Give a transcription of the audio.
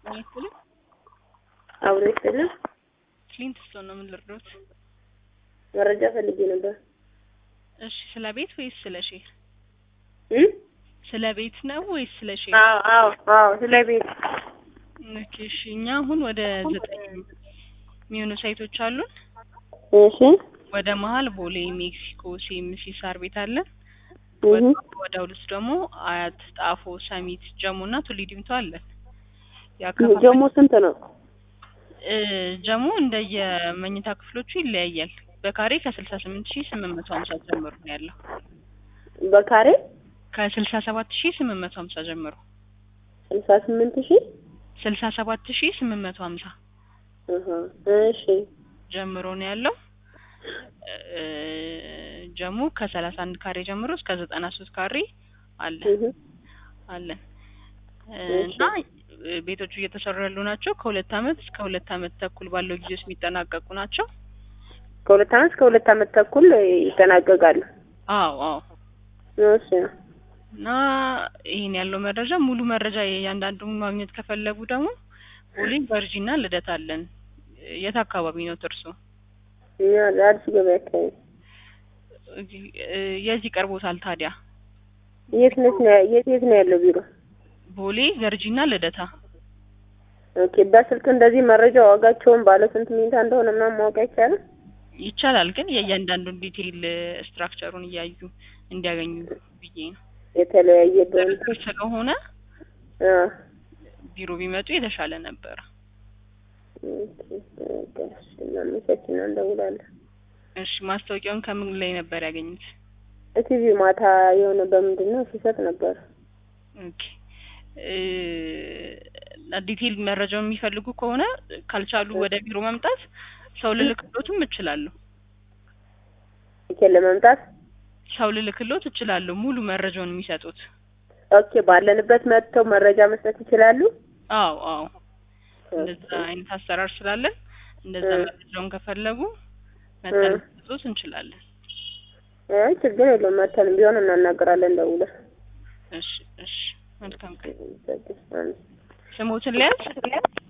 ይስጥልኝ። አብሮ ይስጥልን። ክሊንት ስቶን ነው ምን ልርዶት? መረጃ ፈልጌ ነበር። እሺ ስለ ቤት ወይስ ስለ ሼር? እም? ስለ ቤት ነው ወይስ ስለ ሼር? አዎ አዎ አዎ፣ ስለ ቤት ኦኬ እሺ። እኛ አሁን ወደ ዘጠኝ የሚሆኑ ሳይቶች አሉን። እሺ ወደ መሀል ቦሌ፣ ሜክሲኮ፣ ሲኤምሲ ሳር ቤት አለን። እህ ወደ ሁለት ደግሞ አያት፣ ጣፎ፣ ሰሚት፣ ጀሞ እና ቱሊ ዲምቱ አለን። ያከፋፈል ጀሞ ስንት ነው? እ ጀሞ እንደየመኝታ ክፍሎቹ ይለያያል። በካሬ ከስልሳ ስምንት ሺህ ስምንት መቶ ሀምሳ ጀምሮ ነው ያለው። በካሬ ከስልሳ ሰባት ሺህ ስምንት መቶ ሀምሳ ጀምሮ ስልሳ ስምንት ሺህ ስልሳ ሰባት ሺህ ስምንት መቶ ሀምሳ እህ እሺ ጀምሮ ነው ያለው። እ ጀሞ ከሰላሳ አንድ ካሬ ጀምሮ እስከ ዘጠና ሶስት ካሬ አለ እህ አለን እ እሺ። እና እ ቤቶቹ እየተሰሩ ያሉ ናቸው። ከሁለት አመት እስከ ሁለት አመት ተኩል ባለው ጊዜ ውስጥ የሚጠናቀቁ ናቸው። ከሁለት አመት እስከ ሁለት አመት ተኩል ይጠናቀቃሉ። አዎ አዎ እሺ እና ይሄን ያለው መረጃ ሙሉ መረጃ እያንዳንዱን ማግኘት ከፈለጉ ደግሞ ቦሌ ቨርጂና ልደት አለን። የት አካባቢ ነው እርሶ? እኛ አዲስ ገበያ አካባቢ እዚህ- እ የዚህ ቀርቦታል ታዲያ የት ነች ነው የት የት ነው ያለው ቢሮ? ቦሌ ቨርጂና ልደታ። ኦኬ በስልክ እንደዚህ መረጃ ዋጋቸውን ባለ ስንት ሚኒታ እንደሆነ ምናምን ማወቅ አይቻልም? ይቻላል ግን የእያንዳንዱን ዲቴይል ስትራክቸሩን እያዩ እንዲያገኙ ብዬ ነው። የተለያየ በእንትን ድርድር ስለሆነ አ ቢሮ ቢመጡ የተሻለ ነበረ። ኦኬ በቃ እሺ፣ እናመሰግናለን፣ እንደውላለን። እሺ ማስታወቂያውን ከምን ላይ ነበር ያገኙት? ቲቪ ማታ የሆነ በምንድን ነው ሲሰጥ ነበር። ኦኬ እ ዲቴይል መረጃውን የሚፈልጉ ከሆነ ካልቻሉ ወደ ቢሮ መምጣት ሰው ልልክሎትም እችላለሁ። ኦኬ ለመምጣት ሰው ልልክሎት እችላለሁ ሙሉ መረጃውን የሚሰጡት። ኦኬ ባለንበት መጥተው መረጃ መስጠት ይችላሉ። አዎ አዎ እንደዛ አይነት አሰራር ስላለን እንደዛ እ። መረጃውን ከፈለጉ መጠን እ። ልሰጡት እንችላለን። አይ ችግር የለውም መተን ቢሆን እናናገራለን ደውለን። እሺ እሺ መልካም ቀን። እሺ፣ ስሞትን ሊያዝ